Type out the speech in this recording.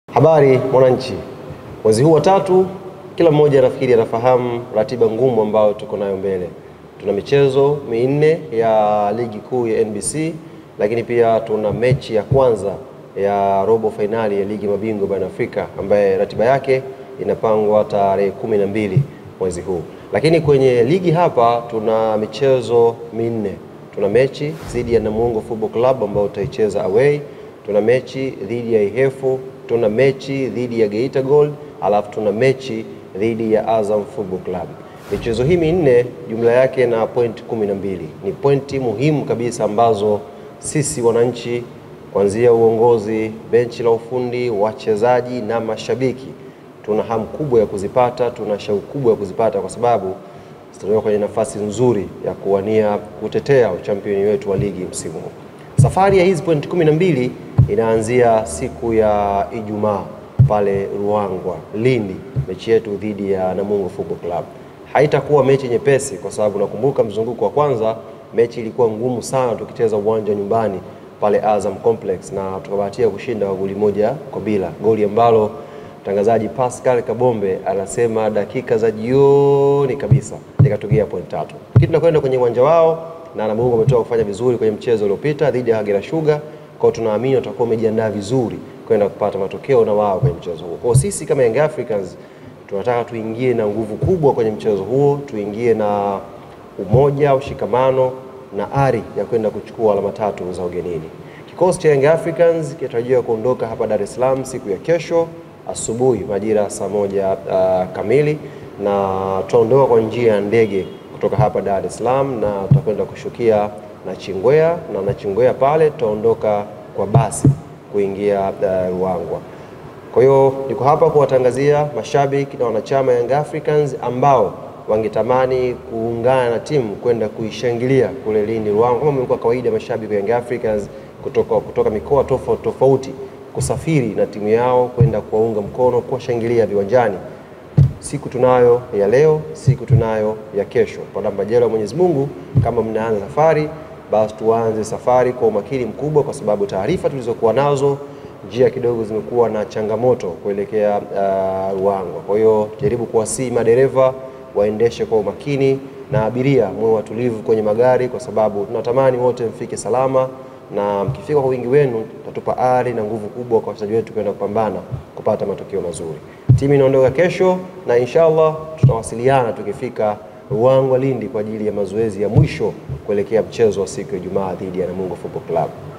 Habari mwananchi, mwezi huu wa tatu, kila mmoja nafikiri anafahamu ratiba ngumu ambayo tuko nayo mbele. Tuna michezo minne ya ligi kuu ya NBC, lakini pia tuna mechi ya kwanza ya robo fainali ya ligi mabingwa barani Afrika ambaye ratiba yake inapangwa tarehe kumi na mbili mwezi huu. Lakini kwenye ligi hapa tuna michezo minne. Tuna mechi dhidi ya Namungo Football Club ambao utaicheza away, tuna mechi dhidi ya Ihefu, tuna mechi dhidi ya Geita Gold, alafu tuna mechi dhidi ya Azam Football Club. Michezo hii minne jumla yake na pointi kumi na mbili. Ni pointi muhimu kabisa ambazo sisi wananchi kuanzia uongozi, benchi la ufundi, wachezaji na mashabiki tuna hamu kubwa ya kuzipata, tuna shauku kubwa ya kuzipata kwa sababu tutakuwa kwenye nafasi nzuri ya kuwania kutetea uchampioni wetu wa ligi msimu huu. Safari ya hizi pointi kumi na mbili inaanzia siku ya Ijumaa pale Ruangwa, Lindi, mechi yetu dhidi ya Namungo Football Club. Haitakuwa mechi nyepesi kwa sababu nakumbuka mzunguko wa kwanza mechi ilikuwa ngumu sana tukicheza uwanja nyumbani pale Azam Complex na tukabahatia kushinda kwa goli moja kwa bila, goli ambalo mtangazaji Pascal Kabombe anasema dakika za jioni kabisa likatokea point tatu. Lakini tunakwenda kwenye uwanja wao na Namungo wametoka kufanya vizuri kwenye mchezo uliopita dhidi ya Kagera Sugar, kwa tunaamini watakuwa wamejiandaa vizuri kwenda kupata matokeo na wao kwenye mchezo huo. Kwa sisi kama Young Africans tunataka tuingie na nguvu kubwa kwenye mchezo huo, tuingie na umoja, ushikamano na ari ya kwenda kuchukua alama tatu za ugenini. Kikosi cha Young Africans kinatarajiwa kuondoka hapa Dar es Salaam siku ya kesho asubuhi majira saa moja uh, kamili na tutaondoka kwa njia ya ndege kutoka hapa Dar es Salaam na tutakwenda kushukia Nachingwea na Nachingwea pale tutaondoka kwa basi kuingia uh, Ruangwa. Kwa hiyo niko hapa kuwatangazia mashabiki na wanachama Young Africans ambao wangetamani kuungana na timu kwenda kuishangilia kule Lindi Ruangwa, kama imekuwa kawaida mashabiki wa Young Africans kutoka, kutoka mikoa tofauti tofauti kusafiri na timu yao kwenda kuwaunga mkono, kuwashangilia viwanjani. Siku tunayo ya leo, siku tunayo ya kesho. Kwa majaliwa ya Mwenyezi Mungu, kama mnaanza safari, basi tuanze safari kwa umakini mkubwa, kwa sababu taarifa tulizokuwa nazo njia kidogo zimekuwa na changamoto kuelekea uh, Ruangwa. Kwa hiyo jaribu kuwasihi madereva waendeshe kwa umakini na abiria mwe watulivu kwenye magari, kwa sababu tunatamani wote mfike salama na mkifika kwa wingi wenu tatupa ari na nguvu kubwa kwa wachezaji wetu kwenda kupambana kupata matokeo mazuri. Timu inaondoka kesho na inshallah tutawasiliana tukifika Ruangwa Lindi kwa ajili ya mazoezi ya mwisho kuelekea mchezo wa siku ya Ijumaa dhidi ya Namungo Football Club.